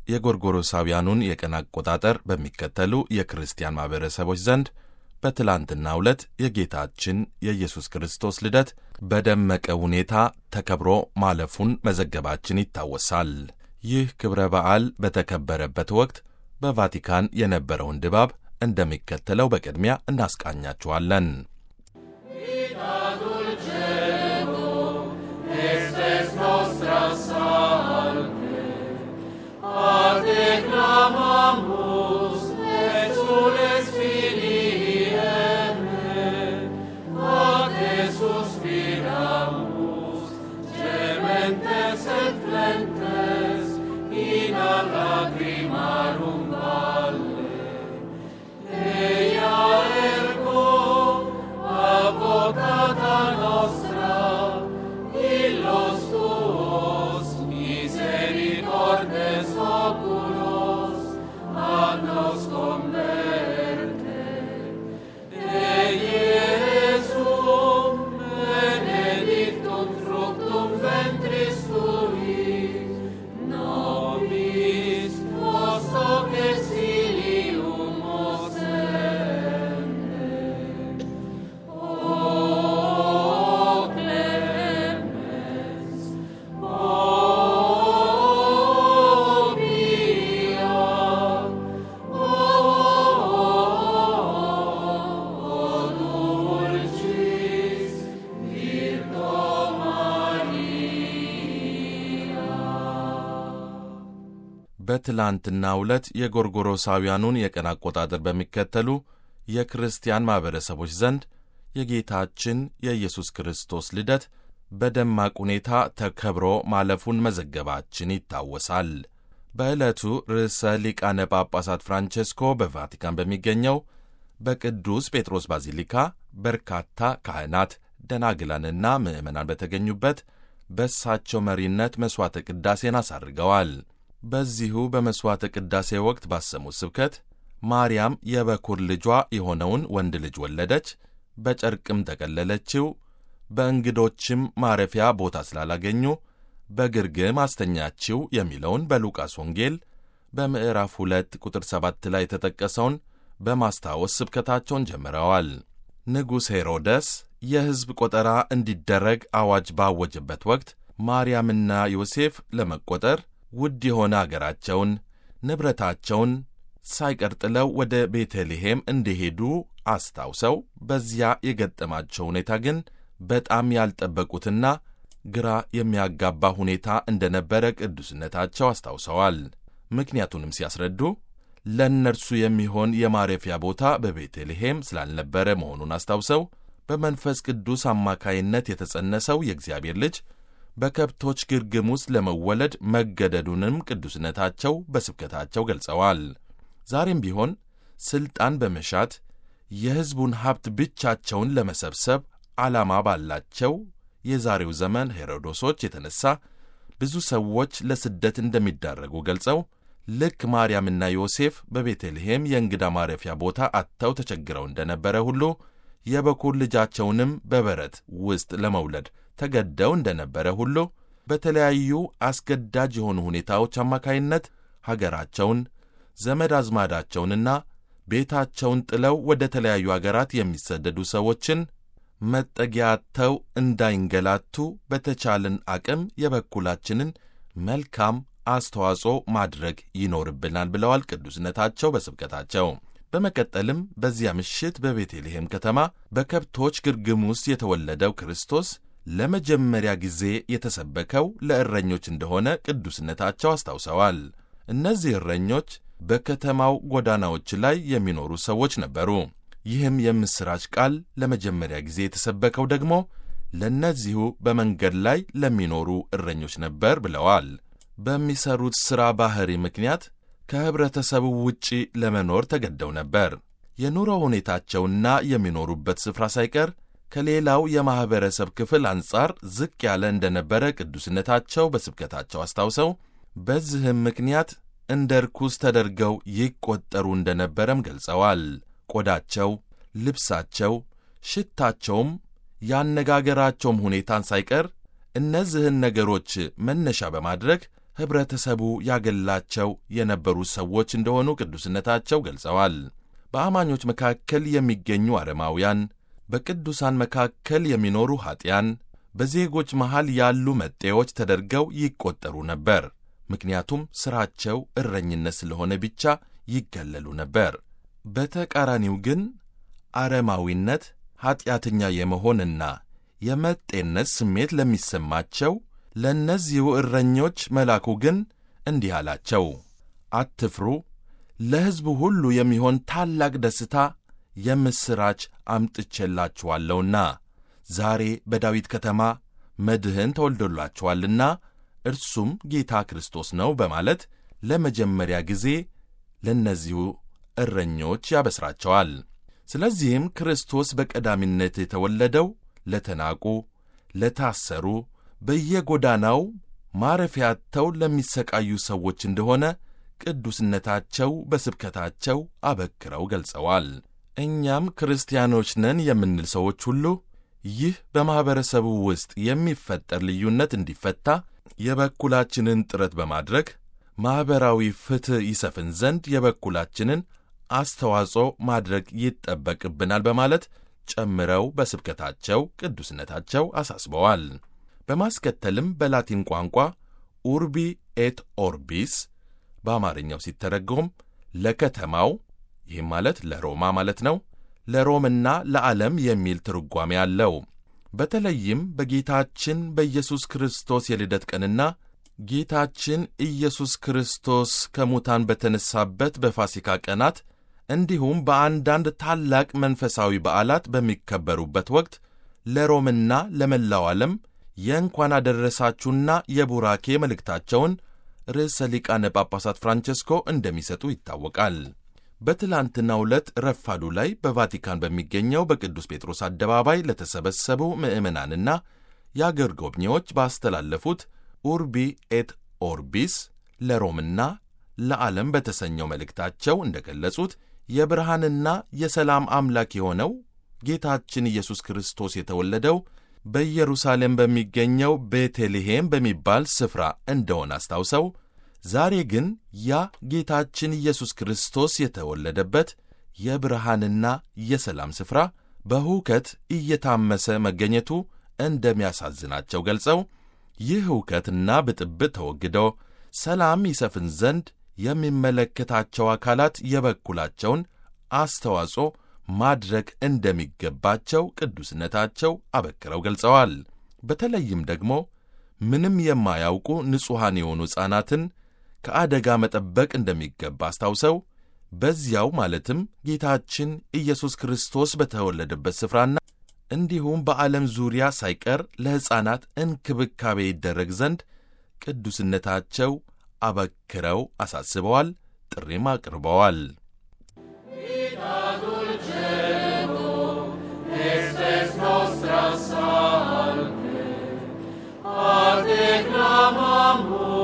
የጎርጎሮሳውያኑን የቀን አቆጣጠር በሚከተሉ የክርስቲያን ማኅበረሰቦች ዘንድ በትላንትናው ዕለት የጌታችን የኢየሱስ ክርስቶስ ልደት በደመቀ ሁኔታ ተከብሮ ማለፉን መዘገባችን ይታወሳል። ይህ ክብረ በዓል በተከበረበት ወቅት በቫቲካን የነበረውን ድባብ እንደሚከተለው በቅድሚያ እናስቃኛችኋለን። በትላንትናው ዕለት የጎርጎሮሳውያኑን የቀን አቆጣጠር በሚከተሉ የክርስቲያን ማኅበረሰቦች ዘንድ የጌታችን የኢየሱስ ክርስቶስ ልደት በደማቅ ሁኔታ ተከብሮ ማለፉን መዘገባችን ይታወሳል። በዕለቱ ርዕሰ ሊቃነ ጳጳሳት ፍራንቼስኮ በቫቲካን በሚገኘው በቅዱስ ጴጥሮስ ባዚሊካ በርካታ ካህናት፣ ደናግላንና ምዕመናን በተገኙበት በእሳቸው መሪነት መሥዋዕተ ቅዳሴን አሳርገዋል። በዚሁ በመሥዋዕተ ቅዳሴ ወቅት ባሰሙት ስብከት ማርያም የበኩር ልጇ የሆነውን ወንድ ልጅ ወለደች፣ በጨርቅም ጠቀለለችው፣ በእንግዶችም ማረፊያ ቦታ ስላላገኙ በግርግም አስተኛችው የሚለውን በሉቃስ ወንጌል በምዕራፍ ሁለት ቁጥር ሰባት ላይ የተጠቀሰውን በማስታወስ ስብከታቸውን ጀምረዋል። ንጉሥ ሄሮደስ የሕዝብ ቆጠራ እንዲደረግ አዋጅ ባወጀበት ወቅት ማርያምና ዮሴፍ ለመቆጠር ውድ የሆነ አገራቸውን ንብረታቸውን ሳይቀር ጥለው ወደ ቤተልሔም እንደሄዱ አስታውሰው በዚያ የገጠማቸው ሁኔታ ግን በጣም ያልጠበቁትና ግራ የሚያጋባ ሁኔታ እንደነበረ ቅዱስነታቸው አስታውሰዋል። ምክንያቱንም ሲያስረዱ ለእነርሱ የሚሆን የማረፊያ ቦታ በቤተልሔም ስላልነበረ መሆኑን አስታውሰው በመንፈስ ቅዱስ አማካይነት የተጸነሰው የእግዚአብሔር ልጅ በከብቶች ግርግም ውስጥ ለመወለድ መገደዱንም ቅዱስነታቸው በስብከታቸው ገልጸዋል። ዛሬም ቢሆን ሥልጣን በመሻት የሕዝቡን ሀብት ብቻቸውን ለመሰብሰብ ዓላማ ባላቸው የዛሬው ዘመን ሄሮዶሶች የተነሳ ብዙ ሰዎች ለስደት እንደሚዳረጉ ገልጸው ልክ ማርያምና ዮሴፍ በቤተልሔም የእንግዳ ማረፊያ ቦታ አጥተው ተቸግረው እንደነበረ ሁሉ የበኩር ልጃቸውንም በበረት ውስጥ ለመውለድ ተገደው እንደነበረ ሁሉ በተለያዩ አስገዳጅ የሆኑ ሁኔታዎች አማካይነት ሀገራቸውን፣ ዘመድ አዝማዳቸውንና ቤታቸውን ጥለው ወደ ተለያዩ አገራት የሚሰደዱ ሰዎችን መጠጊያ አጥተው እንዳይንገላቱ በተቻለን አቅም የበኩላችንን መልካም አስተዋጽኦ ማድረግ ይኖርብናል ብለዋል ቅዱስነታቸው በስብከታቸው። በመቀጠልም በዚያ ምሽት በቤተልሔም ከተማ በከብቶች ግርግም ውስጥ የተወለደው ክርስቶስ ለመጀመሪያ ጊዜ የተሰበከው ለእረኞች እንደሆነ ቅዱስነታቸው አስታውሰዋል። እነዚህ እረኞች በከተማው ጎዳናዎች ላይ የሚኖሩ ሰዎች ነበሩ። ይህም የምሥራች ቃል ለመጀመሪያ ጊዜ የተሰበከው ደግሞ ለእነዚሁ በመንገድ ላይ ለሚኖሩ እረኞች ነበር ብለዋል። በሚሰሩት ሥራ ባሕሪ ምክንያት ከኅብረተሰቡ ውጪ ለመኖር ተገደው ነበር። የኑሮ ሁኔታቸውና የሚኖሩበት ስፍራ ሳይቀር ከሌላው የማኅበረሰብ ክፍል አንጻር ዝቅ ያለ እንደነበረ ቅዱስነታቸው በስብከታቸው አስታውሰው በዚህም ምክንያት እንደ ርኩስ ተደርገው ይቈጠሩ እንደነበረም ገልጸዋል። ቆዳቸው፣ ልብሳቸው፣ ሽታቸውም ያነጋገራቸውም ሁኔታን ሳይቀር እነዚህን ነገሮች መነሻ በማድረግ ኅብረተሰቡ ያገላቸው የነበሩ ሰዎች እንደሆኑ ቅዱስነታቸው ገልጸዋል። በአማኞች መካከል የሚገኙ አረማውያን፣ በቅዱሳን መካከል የሚኖሩ ኀጢያን በዜጎች መሃል ያሉ መጤዎች ተደርገው ይቈጠሩ ነበር። ምክንያቱም ሥራቸው እረኝነት ስለሆነ ብቻ ይገለሉ ነበር። በተቃራኒው ግን አረማዊነት ኀጢአተኛ የመሆንና የመጤነት ስሜት ለሚሰማቸው ለእነዚሁ እረኞች መልአኩ ግን እንዲህ አላቸው፣ አትፍሩ፣ ለሕዝቡ ሁሉ የሚሆን ታላቅ ደስታ የምሥራች አምጥቼላችኋለሁና ዛሬ በዳዊት ከተማ መድህን ተወልዶላችኋልና እርሱም ጌታ ክርስቶስ ነው በማለት ለመጀመሪያ ጊዜ ለእነዚሁ እረኞች ያበስራቸዋል። ስለዚህም ክርስቶስ በቀዳሚነት የተወለደው ለተናቁ፣ ለታሰሩ፣ በየጎዳናው ማረፊያ አጥተው ለሚሰቃዩ ሰዎች እንደሆነ ቅዱስነታቸው በስብከታቸው አበክረው ገልጸዋል። እኛም ክርስቲያኖች ነን የምንል ሰዎች ሁሉ ይህ በማኅበረሰቡ ውስጥ የሚፈጠር ልዩነት እንዲፈታ የበኩላችንን ጥረት በማድረግ ማኅበራዊ ፍትሕ ይሰፍን ዘንድ የበኩላችንን አስተዋጽኦ ማድረግ ይጠበቅብናል በማለት ጨምረው በስብከታቸው ቅዱስነታቸው አሳስበዋል። በማስከተልም በላቲን ቋንቋ ኡርቢ ኤት ኦርቢስ በአማርኛው ሲተረጎም ለከተማው ይህም ማለት ለሮማ ማለት ነው፣ ለሮምና ለዓለም የሚል ትርጓሜ አለው። በተለይም በጌታችን በኢየሱስ ክርስቶስ የልደት ቀንና ጌታችን ኢየሱስ ክርስቶስ ከሙታን በተነሳበት በፋሲካ ቀናት እንዲሁም በአንዳንድ ታላቅ መንፈሳዊ በዓላት በሚከበሩበት ወቅት ለሮምና ለመላው ዓለም የእንኳን አደረሳችሁና የቡራኬ መልእክታቸውን ርዕሰ ሊቃነ ጳጳሳት ፍራንቸስኮ እንደሚሰጡ ይታወቃል። በትላንትናው ዕለት ረፋዱ ላይ በቫቲካን በሚገኘው በቅዱስ ጴጥሮስ አደባባይ ለተሰበሰቡ ምዕመናንና የአገር ጎብኚዎች ባስተላለፉት ኡርቢ ኤት ኦርቢስ ለሮምና ለዓለም በተሰኘው መልእክታቸው እንደ ገለጹት የብርሃንና የሰላም አምላክ የሆነው ጌታችን ኢየሱስ ክርስቶስ የተወለደው በኢየሩሳሌም በሚገኘው ቤተልሔም በሚባል ስፍራ እንደሆነ አስታውሰው ዛሬ ግን ያ ጌታችን ኢየሱስ ክርስቶስ የተወለደበት የብርሃንና የሰላም ስፍራ በሁከት እየታመሰ መገኘቱ እንደሚያሳዝናቸው ገልጸው ይህ ሁከትና ብጥብጥ ተወግዶ ሰላም ይሰፍን ዘንድ የሚመለከታቸው አካላት የበኩላቸውን አስተዋጽኦ ማድረግ እንደሚገባቸው ቅዱስነታቸው አበክረው ገልጸዋል። በተለይም ደግሞ ምንም የማያውቁ ንጹሐን የሆኑ ሕፃናትን ከአደጋ መጠበቅ እንደሚገባ አስታውሰው በዚያው ማለትም ጌታችን ኢየሱስ ክርስቶስ በተወለደበት ስፍራና እንዲሁም በዓለም ዙሪያ ሳይቀር ለሕፃናት እንክብካቤ ይደረግ ዘንድ ቅዱስነታቸው አበክረው አሳስበዋል፣ ጥሪም አቅርበዋል። Salve, ad acclamamur